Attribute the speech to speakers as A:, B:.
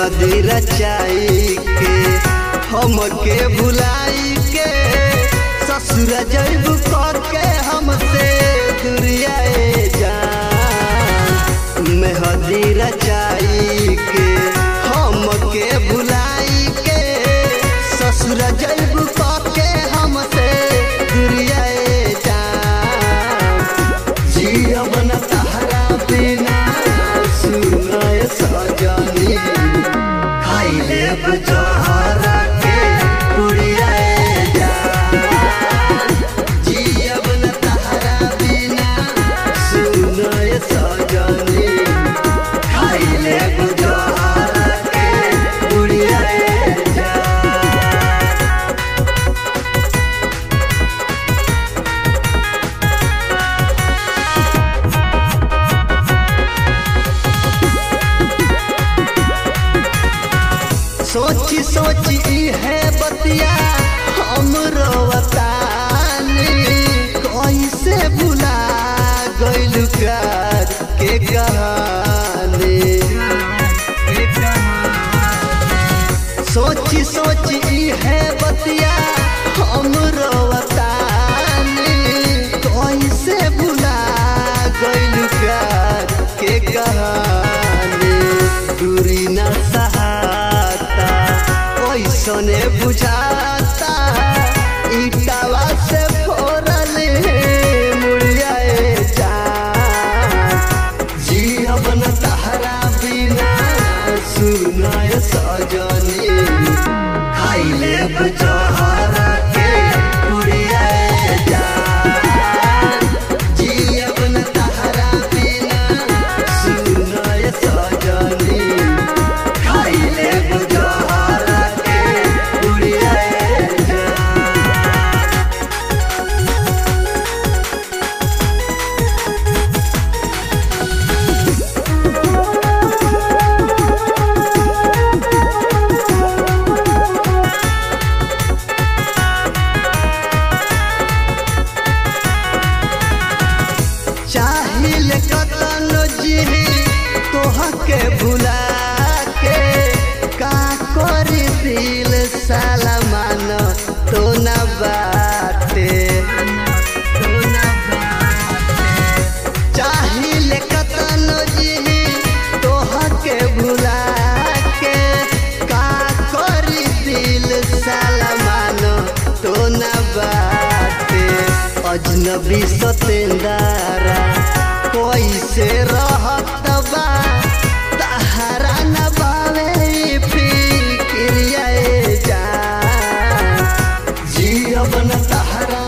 A: मेहदी रचाई के हमके भुलाई के ससुर जैब के हमसे दुरियाए जान मेहदी रचाई के हमके भुलाई के ससुर जैब के हमसे दुरियाए जान जीवन तहरा बिना सुनाय सजनी खाइले बजहरा के उड़ियाए जान जीवन तहरा बिना सुनाय सजनी खाइले बजहरा के उड़ियाए जान सोची सोची है बतिया हम रोवतानी कैसे भुला गइल प्यार के कहानी सोची सोची है बतिया हम रोवतानी कैसे भुला गइल प्यार के कहानी दूरी न सहाता कैसने बुझाता ईटावा से फोरल मुड़ियाए जान जीवन तहरा बिना सुनाय सजनी खाइले बजहरा के उड़ियाए जान जीवन तहरा बिना सुनाय सजनी खाइले बजहरा के उड़ियाए जान चाहिल कतन जिही तोहके भुला के का करी दिल सलमान तो न बाटे चाहिल कतन जिही तोहके भुला के का करी दिल सलमान तो न बाटे अजनबी सतेंदारा कैसे रहत बा तहरा न बावे फिक्रिया जान जीवन तहरा